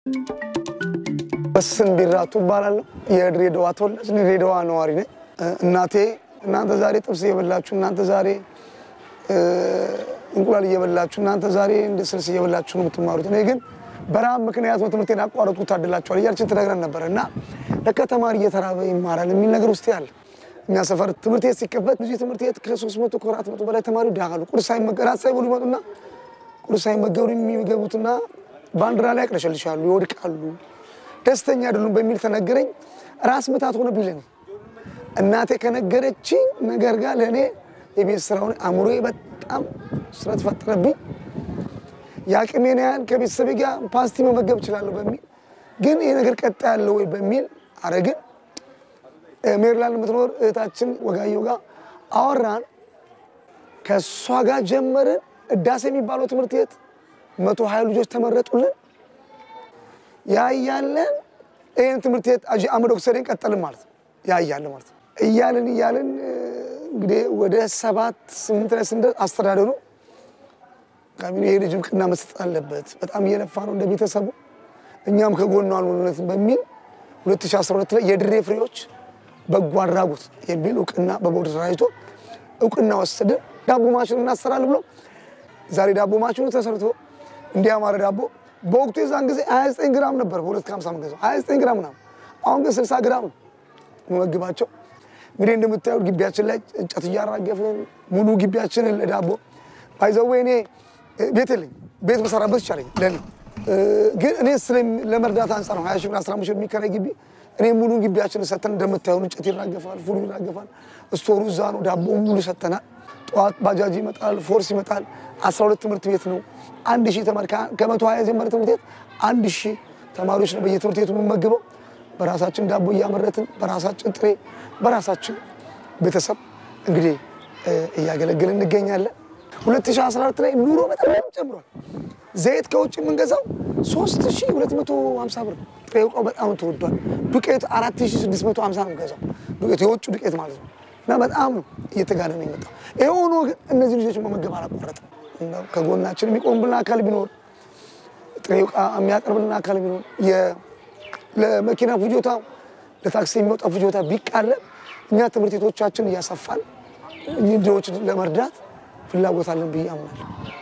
በስን ቢራቱ እባላለሁ። የድሬዳዋ ተወላጅ ነኝ። ድሬዳዋ ነዋሪ ነኝ። እናቴ እናንተ ዛሬ ጥብስ እየበላችሁ፣ እናንተ ዛሬ እንቁላል እየበላችሁ፣ እናንተ ዛሬ እንደ ስልስ እየበላችሁ ነው የምትማሩት። እኔ ግን በረሃብ ምክንያት ነው ትምህርቴን አቋረጥኩት ታድላችኋል እያለችን ትነግረን ነበር እና ለካ ተማሪ እየተራበ ይማራል የሚል ነገር ውስጥ ያለ እኛ ሰፈር ትምህርት ቤት ሲከፈት ብዙ ትምህርት ቤት ከሶስት መቶ ከአራት መቶ በላይ ተማሪ ዳሉ ቁርስ ሳይመገብ እራት ሳይበሉ ይመጡና ቁርስ ሳይመገቡ የሚገቡትና ባንዲራ ላይ ያቅለሸልሻሉ፣ ይወድቃሉ፣ ደስተኛ አይደሉም በሚል ተነገረኝ። ራስ ምታት ሆነ ቢለኝ እናቴ ከነገረችኝ ነገር ጋር ለእኔ የቤት ስራውን አእምሮዬ በጣም ስለተፈጠረብኝ የአቅሜን ያህል ከቤተሰቤ ጋር ፓስቲ መመገብ እችላለሁ በሚል ግን ይህ ነገር ቀጣ ያለው ወይ በሚል አረግን። ሜሪላንድ የምትኖር እህታችን ወጋየሁ ጋር አወራን። ከእሷ ጋር ጀመርን። እዳሴ የሚባለው ትምህርት ቤት መቶ ሀያ ልጆች ተመረጡልን። ያ እያለን ይህን ትምህርት ቤት አጂ አህመድ ኦክሰዴን ቀጠልን ማለት ነው። ያ እያለ ማለት ነው እያልን እያልን እንግዲህ ወደ ሰባት ስምንት ላይ ስንደርስ አስተዳደሩ ካቢኔ ይሄ ልጅ እውቅና መስጠት አለበት፣ በጣም እየለፋ ነው እንደ ቤተሰቡ፣ እኛም ከጎኑ አልሆነትም በሚል 2012 ላይ የድሬ ፍሬዎች በጎ አድራጎት የሚል እውቅና በቦርድ ተደራጅቶ እውቅና ወሰድን። ዳቦ ማሽን እናሰራለን ብሎ ዛሬ ዳቦ ማሽኑ ተሰርቶ እንዲያማረ ዳቦ በወቅቱ የዛን ጊዜ 29 ግራም ነበር በሁለት ከሀምሳ የምንገዛው 29 ግራም ምናምን። አሁን ግን 60 ግራም ነው መመግባቸው። እንግዲህ እንደምታዩት ግቢያችን ላይ እንጨት እያራገፍን ሙሉ ግቢያችንን ለዳቦ ባይዘዌ እኔ ቤት የለኝም። ቤት በሰራበት ይቻለኛል ለእኔ ግን እኔ ለመርዳት አንጻር ነው ሀያ ሺህ ብር አስራ አምስት ሺህ የሚከራይ ግቢ እኔ ሙሉ ግቢያችን ሰተን እንደምታዩን እንጨት ይራገፋል፣ ፉሉ ይራገፋል፣ ስቶሩ እዛ ነው፣ ዳቦ ሙሉ ሰተናል። ጠዋት ባጃጅ ይመጣል፣ ፎርስ ይመጣል። አስራ ሁለት ትምህርት ቤት ነው። አንድ ሺህ ተማሪ ከመቶ ሀያ የጀመረ ትምህርት ቤት አንድ ሺህ ተማሪዎች ነው በየትምህርት ቤቱ የምንመግበው። በራሳችን ዳቦ እያመረትን በራሳችን ጥሬ በራሳችን ቤተሰብ እንግዲህ እያገለገልን እንገኛለን። 2014 ላይ ኑሮ በጣም ጨምሯል። ዘይት ከውጭ የምንገዛው 3250 ብር፣ ጥሬ ዕቃው በጣም ተወዷል። ዱቄት 4650 ነው የምንገዛው፣ ዱቄት የውጭ ዱቄት ማለት ነው። እና በጣም ነው እየተጋነ ነው የመጣው። ይሄ ሆኖ ግን እነዚህ ልጆች መመገብ አላቋረጥም። ከጎናችን የሚቆምብልን አካል ቢኖር፣ ጥሬ ዕቃ የሚያቀርብልን አካል ቢኖር፣ ለመኪና ፍጆታ ለታክሲ የሚወጣ ፍጆታ ቢቃለል እኛ ትምህርት ቤቶቻችን እያሰፋን እኚህ ልጆች ለመርዳት ፍላጎት አለን ብዬ አምናለሁ።